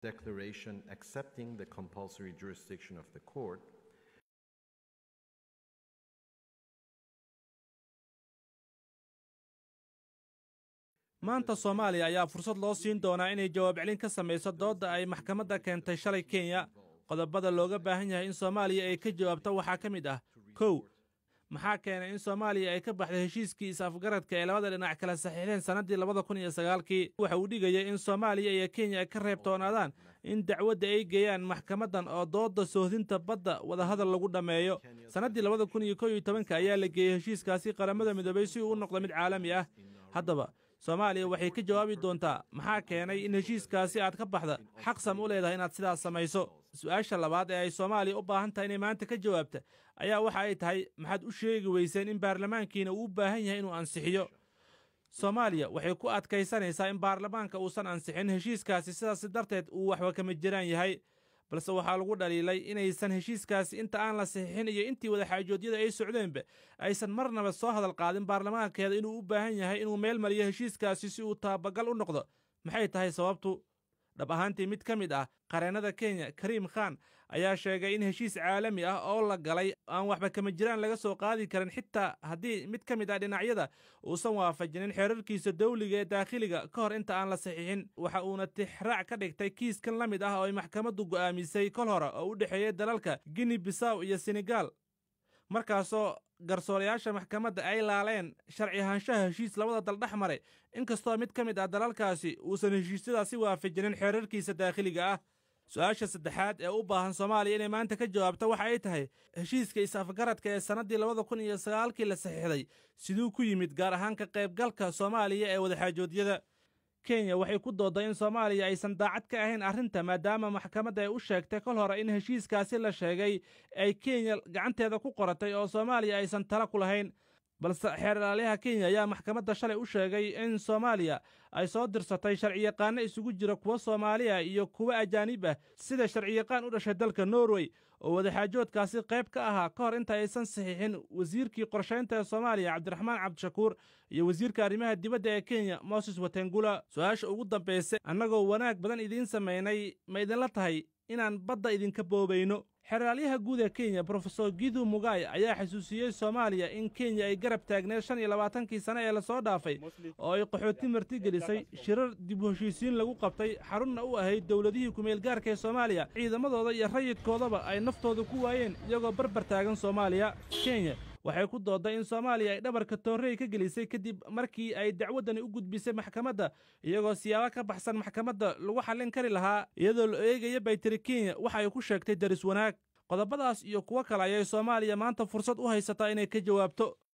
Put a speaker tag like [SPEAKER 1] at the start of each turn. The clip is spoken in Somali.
[SPEAKER 1] declaration accepting the compulsory jurisdiction of the court
[SPEAKER 2] maanta soomaaliya ayaa fursad loo siin doonaa inay jawaab celin ka samayso doodda ay maxkamadda keentay shalay kenya qodobada looga baahan yahay in soomaaliya ay ka jawaabto waxaa ka mid ah kow maxaa keenay in soomaaliya ay ka baxday heshiiskii is-afgaradka ee labada dhinac kala saxiixdeen sannaddii labada kun iyo sagaalkii waxa uu dhigayay in soomaaliya iyo kenya ay ka reebtoonaadaan in dacwadda ay geeyaan maxkamaddan oo doodda soohdinta badda wadahadal lagu dhammeeyo sannaddii labada kun iyo kow iyo tobanka ayaa la geeyey heshiiskaasi qaramada midoobay si uu u noqdo mid caalami ah haddaba soomaaliya waxay ka jawaabi doontaa maxaa keenay in heshiiskaasi aad ka baxda xaqsam u leedahay inaad sidaas samayso su-aasha labaad ee ay soomaaliya u baahan tahay inay maanta ka jawaabta ayaa waxa ay tahay maxaad u sheegi weyseen in baarlamaankiina uu u baahan yahay inuu ansixiyo soomaaliya waxay ku adkaysanaysaa in baarlamaanka uusan ansixin heshiiskaasi sidaas darteed uu waxba kama jiraan yahay balse waxaa lagu dhaliilay inaysan heshiiskaasi inta aan la saxiixin iyo intii wadaxaajoodyada ay socdeenba aysan marnaba soo hadal qaadin baarlamaankeeda inuu u baahan yahay inuu meel mariyo heshiiskaasi si uu taabagal u noqdo maxay tahay sababtu dhab ahaantii mid ka mid ah qareennada kenya kariim khan ayaa sheegay in heshiis caalami ah oo la galay aan waxba kama jiraan laga soo qaadi karin xitaa haddii mid ka mid ah dhinacyada uusan waafajinin xeerarkiisa dawliga ee daakhiliga ka hor inta aan la saxiixin waxa uuna tixraac ka dhigtay kiiskan la mid ah oo ay maxkamaddu go'aamisay kol hore oo u dhexeeyey dalalka guinea bisaw iyo senegal markaasoo garsoorayaasha maxkamadda ay laaleen sharci ahaanshaha heshiis labada dal dhex maray inkastoo mid ka mid ah dalalkaasi uusan heshiisyadaasi waafajinin xeerarkiisa daakhiliga ah su-aasha saddexaad ee u baahan soomaaliya inay maanta ka jawaabto waxa ay tahay heshiiska is-afgaradka ee sannaddii labada kun iyo sagaalkii la saxiixday siduu ku yimid gaar ahaan ka qaybgalka soomaaliya ee wadaxaajoodyada kenya waxay ku doodday in soomaaliya aysan daacad ka ahayn arrinta maadaama maxkamadda ay u sheegtay kol hore in heshiiskaasi la sheegay ay kenya gacanteeda ku qoratay oo soomaaliya aysan tala ku lahayn balse xeer ilaaliyaha kenya ayaa maxkamadda shalay u sheegay in soomaaliya ay soo dirsatay sharciyaqaanno isugu jira kuwa soomaaliya iyo kuwa ajaanib ah sida sharciyaqaan u dhashay dalka norway oo wadaxaajoodkaasi qayb ka ahaa ka hor inta aysan saxiixin wasiirkii qorshaynta ee soomaaliya cabdiraxmaan cabdishakuur iyo wasiirka arrimaha dibadda ee kenya moses watengula su-aasha ugu dambaysa annagoo wanaag badan idiin samaynay ma idinla tahay inaan badda idinka boobayno xeraalyaha guud ee kenya brofesor gidu mugay ayaa xasuusiyey soomaaliya in kenya ay garab taagneed shan iyo labaatankii sane ee lasoo dhaafay oo ay qaxooti martigelisay shirar dib u heshiisiin lagu qabtay xarunna u ahayd dowladihii kumeelgaarka ee soomaaliya ciidamadooda iyo rayidkoodaba ay naftooda ku waayeen iyagoo barbar taagan soomaaliya kenya waxay ku doodday in soomaaliya ay dhabarka toorrey ka gelisay kadib markii ay dacwaddani u gudbisay maxkamadda iyagoo siyaabo ka baxsan maxkamadda lagu xallin kari lahaa iyadoo la eegaya bay tiri kenya waxa ay ku sheegtay daris wanaag qodobadaas iyo kuwo kale ayay soomaaliya maanta fursad u haysataa inay ka jawaabto